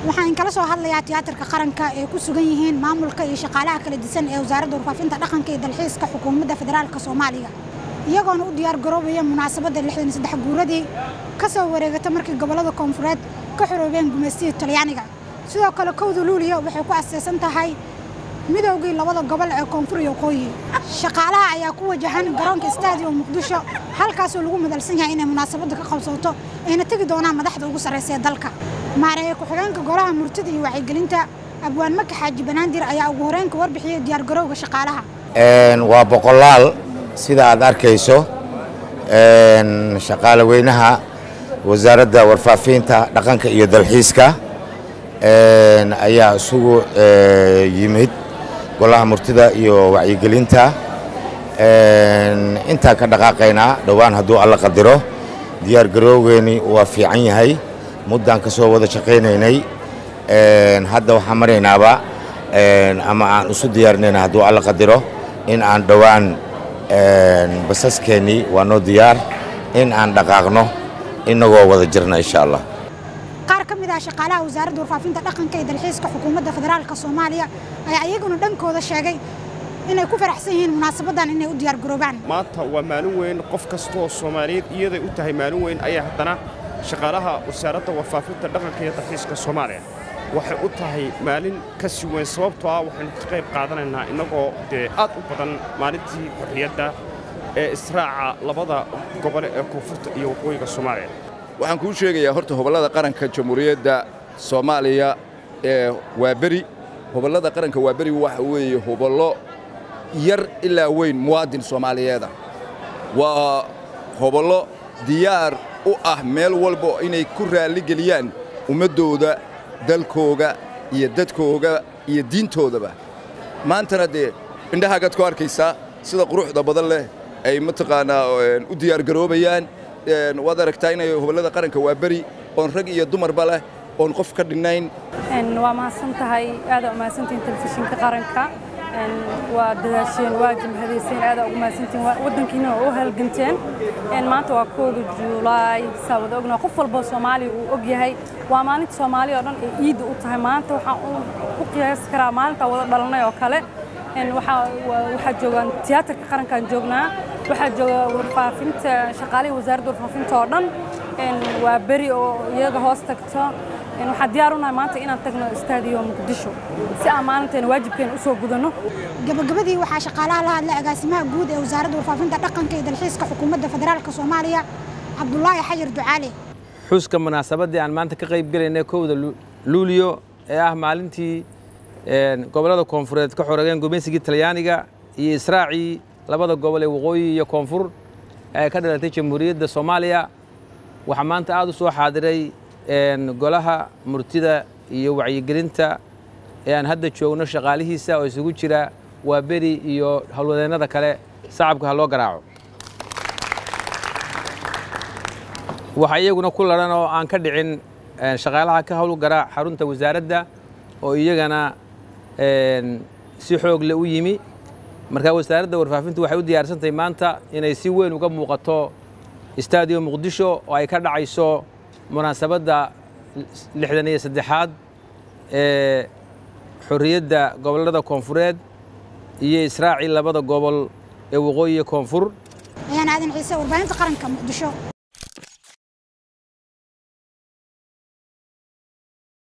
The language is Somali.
waxaan kala soo hadlayaa tiyaatarka qaranka ee ku sugan yihiin maamulka iyo shaqaalaha kala disan ee wasaaradda warfaafinta dhaqanka iyo dalxiiska xukuumadda federaalka soomaaliya iyagoona u diyaar garoobaya munaasabadda lixdan iyo saddex guuradii ka soo wareegata markii gobollada koonfureed ka xoroobeen gumaystihii talyaaniga sidoo kale kowda luuliya waxay ku aseysan tahay midowgii labada gobol ee koonfur iyo waqooyi shaqaalaha ayaa ku wajahan garoonka stadium muqdisho halkaasoo lagu madalsan yahay inay munaasabadda ka qabsooto ayna tegi doonaan madaxda ugu sarraysa ee dalka maareeye ku-xigeenka golaha murtida iyo wacyigelinta abwaan maka xaaji banaandir ayaa ugu horeyn ka warbixiyey diyaargarowga shaqaalaha waa boqolaal sida aad arkayso shaqaale weynaha wasaaradda warfaafinta dhaqanka iyo dalxiiska ayaa isugu yimid golaha murtida iyo wacyigelinta intaan ka dhaqaaqaynaa dhowaan hadduu alla qadiro diyaar garowgeeni waa fiican yahay muddaan ka soo wada shaqaynaynay hadda waxaan maraynaaba ama aan isu diyaarinayna hadduu alla qadiro in aan dhowaan basaskeenii waa noo diyaar in aan dhaqaaqno inagoo wada jirna insha allah qaar ka mid ah shaqaalaha wasaaradda warfaafinta dhaqanka iyo dalxiiska xukuumadda federaalka soomaaliya ayaa iyaguna dhankooda sheegay inay ku faraxsan yihiin munaasabaddan inay u diyaar garoobaan maanta waa maalin weyn qof kastooo soomaaliyeed iyaday u tahay maalin weyn ayaa haddana shaqaalaha wasaaradda warfaafinta dhaqanka iyo dalxiiska soomaaliya waxay u tahay maalin ka si weyn sababtoo ah waxaynu ka qayb qaadanaynaa innagoo dee aad u badan maalintii xorriyadda ee israaca labada gobole ee koonfurta iyo waqooyiga soomaaliya waxaan kuu sheegayaa horta hobollada qaranka jamhuuriyadda soomaaliya ee waaberi hobollada qaranka waaberi waxa weeye hobollo yar ilaa weyn muwaadin soomaaliyeeda waa hobollo diyaar u ah meel walba inay ku raalligeliyaan ummaddooda dalkooga iyo dadkooga iyo diintoodaba maantana dee indhahaagaad ku arkaysaa sida quruxda badan leh ay mataqaanaa u diyaargaroobayaan waad aragtaa inay hobollada qaranka waa beri oon rag iyo dumarba leh oon qof ka dhinnayn waa mahadsan tahay aadaa u mahadsantihin telefishinka qaranka waa dadaasheen waa jimhadayseen aadaa ugu mahadsantihin waddankiina waa u halganteen maanta waa kooda juulaay saa wada ognaa qof walboo soomaaliya uu og yahay waa maalinta soomaaliya oo dhan ee ciidda u tahay maanta waxaan u qiyaasi karaa maalintaa wada dhalanay oo kale waxaa joogaan tiyaatarka qarankaan joognaa waxaa jooga warfaafinta shaqaalihii wasaaradda warfaafinta oo dhan waa beri oo iyaga hoos tagto waxaan diyaar u nahay maanta inaan tagno istaadiyo muqdisho si aan maalinteena waajibkeena u soo gudanno gabagabadii waxaa shaqaalaha la hadlay agaasimaha guud ee wasaaradda warfaafinta dhaqanka iyo dalxiiska xukuumadda federaalka soomaaliya cabdulaahi xajar ducaale xuska munaasabaddii aan maanta ka qayb gelaynay kowda luuliyo ee ah maalintii gobollada koonfureed ka xorogeen gumaysigii talyaaniga iyo israacii labada gobol ee waqooyi iyo koonfur ee ka dhalatay jamhuuriyadda soomaaliya waxaa maanta aad u soo xaadiray golaha murtida iyo wacyigelinta ee aan hadda joogno shaqaalihiisa oo isugu jira waa beri iyo howlwadeennada kale sacabka ha loo garaaco waxaa iyaguna ku laran oo aan ka dhicin shaqaalaha ka howlgara xarunta wasaaradda oo iyagana si xoog le u yimi markaa wasaaradda warfaafintu waxay u diyaarsantahay maanta inay si weyn uga muuqato istaadiyo muqdisho oo ay ka dhacayso munaasabadda lixdan iyo saddexaad ee xorriyadda gobollada koonfureed iyo israacii labada gobol ee waqooyi iyo koonfur ayaan aadan ciise warbaahinta qaranka muqdisho